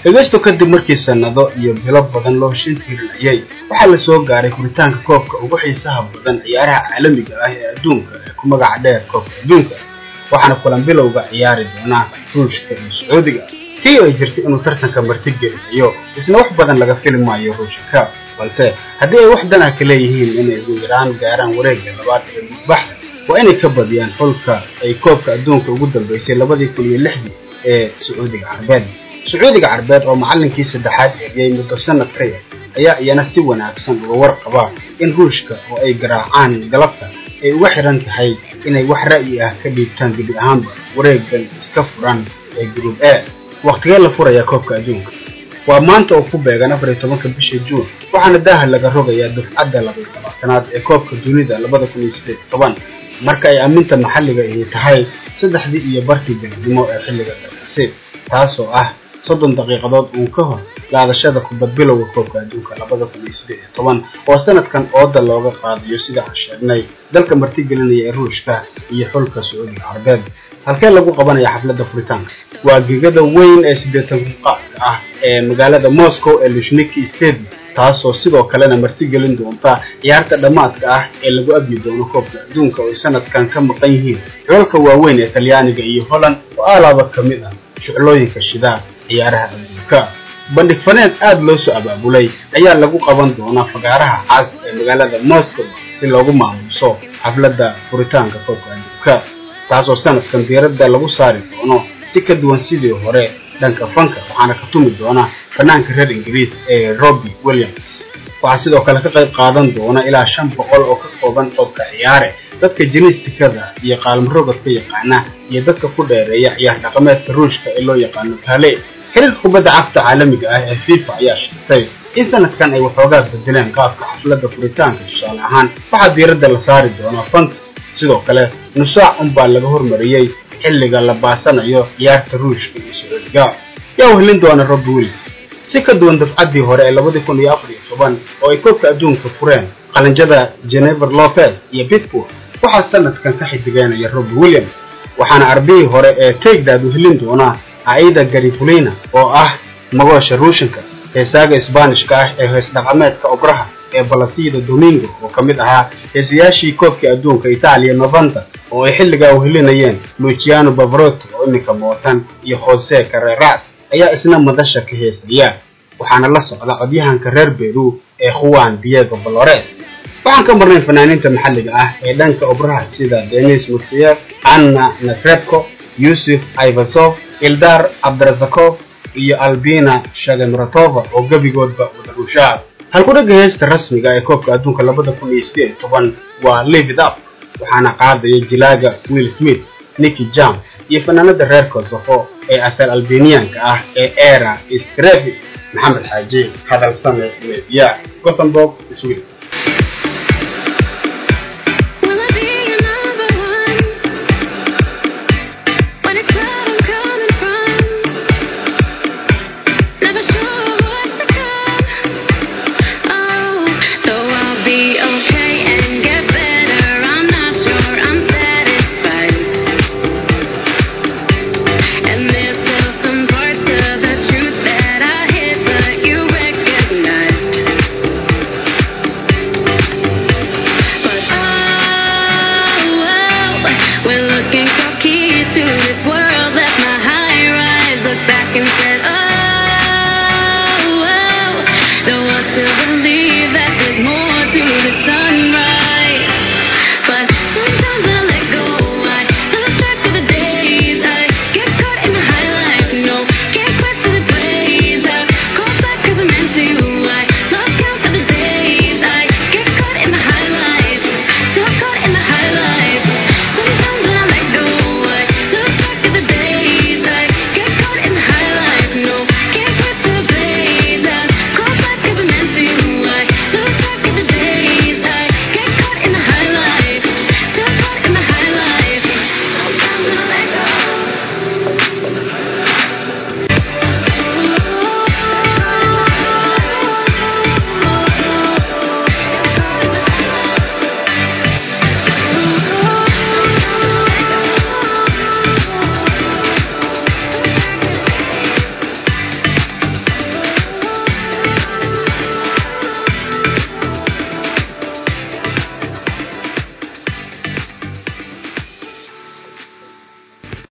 dhegaysto kadib markii sanado iyo bilo badan loo shin tirinayay waxaa la soo gaaray furitaanka koobka ugu xiisaha badan ciyaaraha caalamiga ah ee adduunka ee ku magaca dheer koobka adduunka waxaana kulan bilowga ciyaari doonaa ruushka iyo sacuudiga tii ay jirtay inuu tartanka martigelinayo isna wax badan laga fili maayo ruushka balse haddii ay wax danah ka leeyihiin inay ugu yaraan gaaraan wareegga labaad ee mudbaxda waa inay ka badiyaan xulka ay koobka adduunka ugu dambeysay labadii kun iyo lixdii ee sacuudiga carbeed sacuudiga carbeed oo macallinkii saddexaad eriyey muddo sanad ka yar ayaa iyana si wanaagsan uga warqaba in ruushka oo ay garaacaan galabta ay uga xiran tahay inay wax ra'yi ah ka dhiibtaan gebi ahaanba wareegan iska furan ee group a waqtigee la furayaa koobka adduunka waa maanta oo ku beegan afar iyo tobanka bisha juun waxaana daaha laga rogayaa dufcadda labaiyo labaatanaad ee koobka dunida labada kun iyo siddeed iyo toban marka ay amminta maxalliga ahi tahay saddexdii iyo barkii galabnimo ee xilliga dalkasi taasoo ah soddon daqiiqadood uun ka hor laadashada kubad bilowga koobka adduunka labada kun iyo siddeed iyo toban oo sanadkan ooda looga qaadayo sida aan sheegnay dalka martigelinaya ee ruushka iyo xulka sacuudiga carbeed halkee lagu qabanaya xafladda furitaanka waa gegada weyn ee siddeetan kuqaadka ah ee magaalada moscow ee lushniki stadium taasoo sidoo kalena martigelin doonta ciyaarta dhammaadka ah ee lagu abyi doono koobka adduunka oo ay sanadkan ka maqan yihiin xulalka waaweyn ee talyaaniga iyo holland oo alaaba ka mid ah shuclooyinka shidaa ciyaaraha adduunka bandhig faneed aada loo soo abaabulay ayaa lagu qaban doonaa fagaaraha cas ee magaalada moscow si loogu maamuuso xafladda furitaanka koobka adduunka taasoo sanadkan diiradda lagu saari doono si ka duwan sidii hore dhanka fanka waxaana ka tumi doona fanaanka reer ingiriis ee robbie williams waxaa sidoo kale ka qayb qaadan doona ilaa shan boqol oo ka kooban qodka ciyaare dadka jiniistikada iyo qaalmarogadka yaqaana iyo dadka ku dheereeya ciyaar dhaqameedka ruushka ee loo yaqaano kale xiriirka kubadda cagta caalamiga ah ee fifa ayaa sheegtay in sanadkan ay waxoogaa bedeleen qaabka xafladda furitaanka tusaale ahaan waxaa diiradda la saari doonaa fanka sidoo kale nusaac unbaa laga hormariyey xilliga la baasanayo ciyaarta ruushka iyo sacuudiga yaa wehlin doona robbi williams si ka duwan dafcaddii hore ee labadii kun iyo afar iyo toban oo ay koobka adduunka fureen qalinjada genever lopez iyo pittsburg waxaa sanadkan ka xidigeynaya robbi williams waxaana arbihii hore ee taigdaad wehlin doona aida garifulina oo ah magoosha ruushanka heesaaga isbaanishka ah ee hees dhaqameedka obraha ee balasida domingo oo ka mid ahaa heesayaashii koobkii adduunka itaaliya novanta oo ay xilligaa wehelinayeen luciano bavarotti oo iminka mootan iyo jose carreras ayaa isna madasha ka heesaya waxaana la socda codyahanka reer beru ee juan diego valores waxaan ka marnayn fanaaniinta maxalliga ah ee dhanka obraha sida denis mutseyev anna nafrebko yusuf ivasov ildar cabdirazakov iyo albina shademratova oo gebigoodba wada rushaa halkudhagga heesta rasmiga ee koobka adduunka labada kun iyo sideed iyo toban waa live it up waxaana qaadaya jilaaga will smith nicky jam iyo fanaanada reer kosovo ee asal albanianka ah ee era strevi maxamed xaaji hadal same media gothenburg sweden